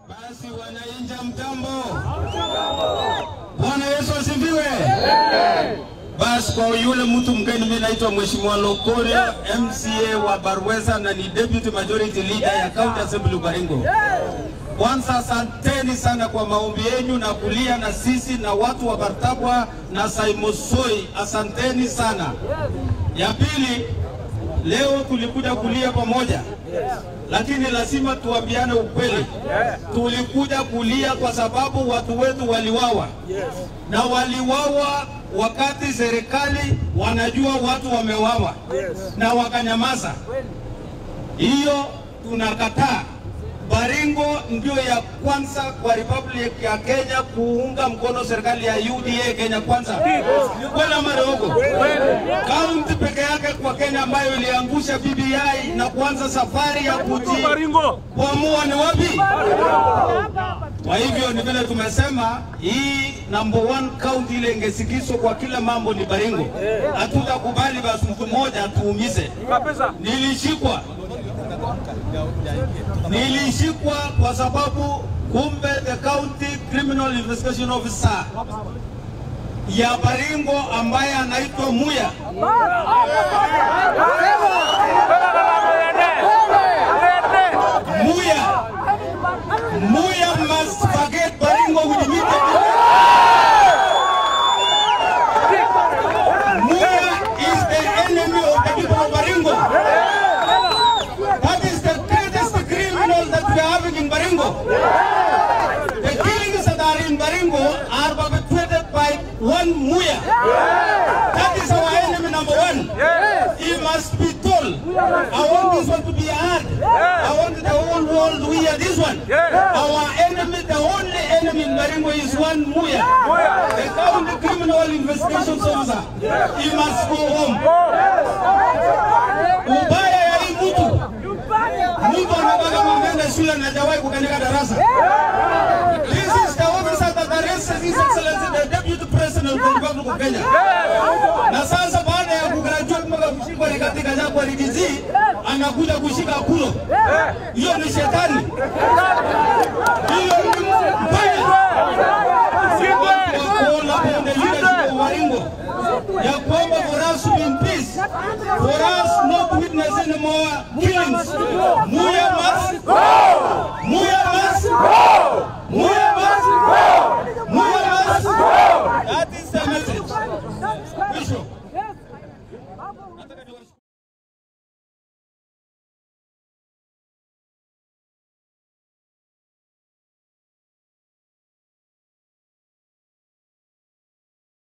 Basi wanainja mtambo. Bwana Yesu asifiwe. Basi kwa yule mtu mgeni, mimi naitwa Mheshimiwa Lokoria, MCA wa Barwesa na ni Deputy Majority Leader ya County Assembly Baringo. Kwanza asanteni sana kwa maombi yenu na kulia na sisi na watu wa Bartabwa na Saimosoi, asanteni sana. Ya pili, leo tulikuja kulia pamoja, lakini lazima tuambiane ukweli. Tulikuja kulia kwa sababu watu wetu waliwawa, na waliwawa wakati serikali wanajua watu wamewawa na wakanyamaza. Hiyo tunakataa. Baringo ndio ya kwanza kwa Republic ya Kenya kuunga mkono serikali ya UDA Kenya kwanza. Kweli ama uongo? Kaunti peke yake kwa Kenya ambayo iliangusha BBI na kuanza safari ya kujikwamua ni wapi? Kwa hivyo ni vile tumesema hii number one county ile ingesikizwa kwa kila mambo ni Baringo. Hatutakubali basi mtu mmoja atuumize. Nilishikwa nilishikwa kwa sababu kumbe the county criminal investigation officer ya Baringo ambaye anaitwa Muya Muya Muya must forget Baringo with immediate Muya is the enemy of the people of Baringo. That is the greatest criminal that we are having in Baringo. The killings that are in Baringo are perpetrated by one Muya. That is our enemy number one. He must be told. I want this one to be heard. I want the whole world to hear this one. Our enemy, the only enemy in Baringo is one Muya. The county criminal investigation officer. He must go home. Ubaya ya hii mtu mtu anataka mwende shule na hajawahi kukanika darasa. This is the officer that arrested His Excellency the Deputy President of the Republic of Kenya. Na sasa baada ya kugraduate mpaka kushikwa ni katika Jaguar DG anakuja kushika kulo. Hiyo ni shetani.